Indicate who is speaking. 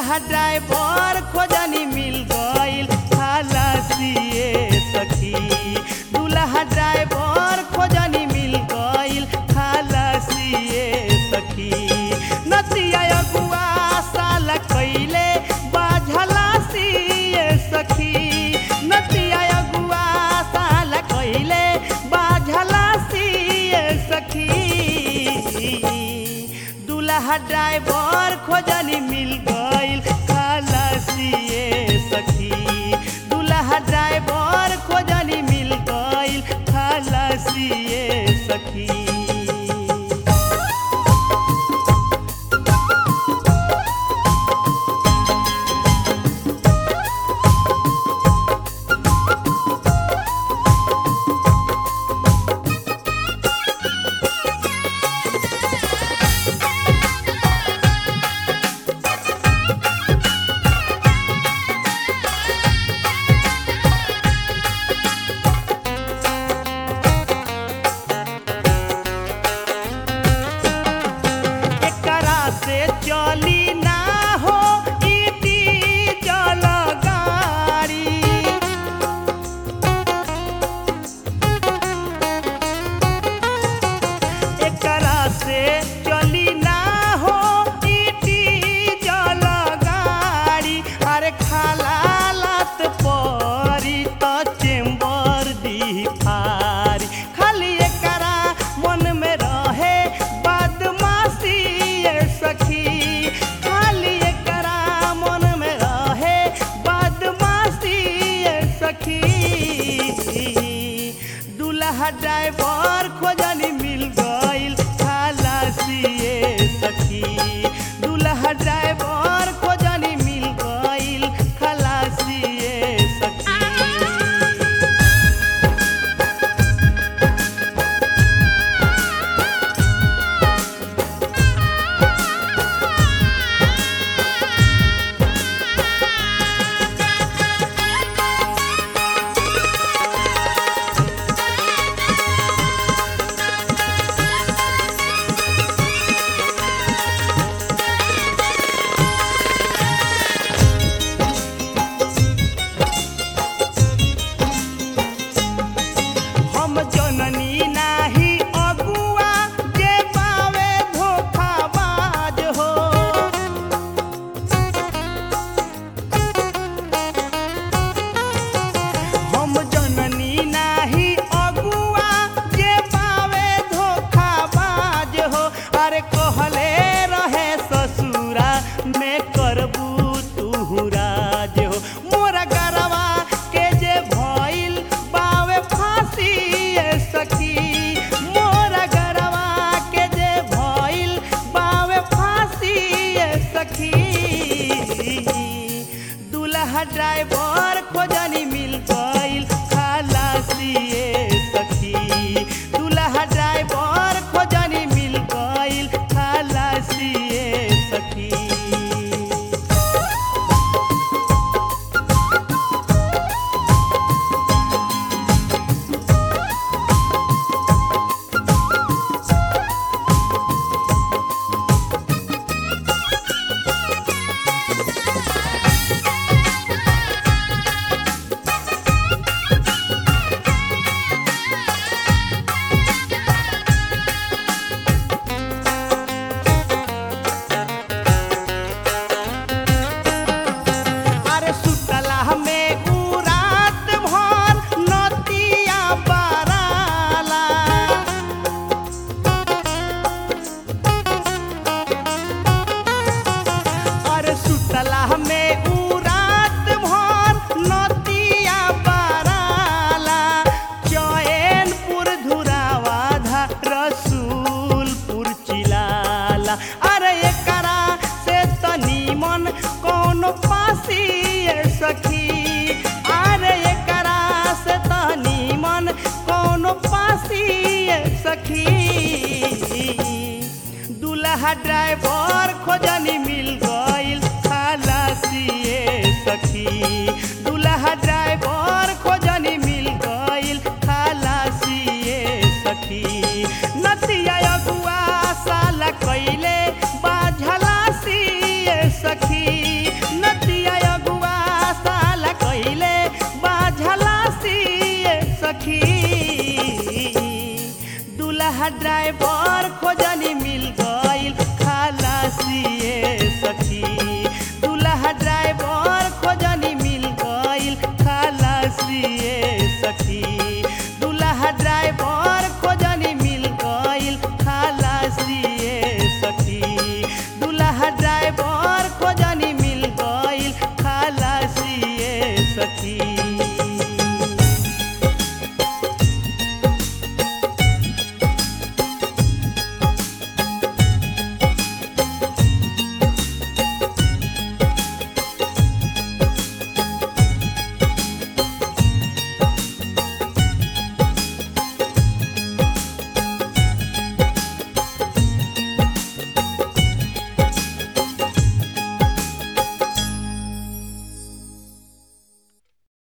Speaker 1: दूल्हा ड्राइवर खोजनी मिल गईल खलासिए सखी दूल्हा ड्राइवर खोजनी मिल गईल खलासिए सखी नतिया अगुआ साल कैले बाझला सिए सखी नतिया अगुआ साल कैले बाझला सिए सखी दूल्हा ड्राइवर खोजनी मिल गईल खलासिए सखी दूल्हा ड्राइवर खोजनी मिल गईल खलासिए सखी एकरा से चली ना हो इटी जल गाड़ी एकरा से चली ना हो इटी जल गाड़ी अरे खाला लात परी त चेम्बर दी फारी खाली एकरा मन में रहे बदमाशी ये सखी खाली एकरा मन में रहे बदमाशी ये सखी दूल्हा ड्राइवर खोजनी मिल गईल खलासिए सखी दूल्हा ड्राइवर खोजनी मिल गईल खलासिए सखी हम जननी नाही अगुआ जे पावे धोखाबाज हो हम जननी नाही अगुआ जे पावे धोखाबाज हो अरे कहले रहे ससुरा में करबू तू राज हो मोरा गरवा के जे भइल बावे फांसी ए सखी मोरा गरवा के जे भइल बावे फांसी ए सखी दूल्हा ड्राइवर खोजनी मिल गईल खलासिए सखी दूल्हा ड्राइवर खोजनी मिल गईल खलासिए सखी अरे सुतला में उ रात भर नतिया बराला अरे सुतला में उ रात भर नतिया बराला चैनपुर धुरावाधा रसूलपुर चिलाला अरे एकरा से तनी मन कौन पासी ए सखी अरे एकरा से तनी मन कौन पासी ए सखी दूल्हा ड्राइवर खोजनी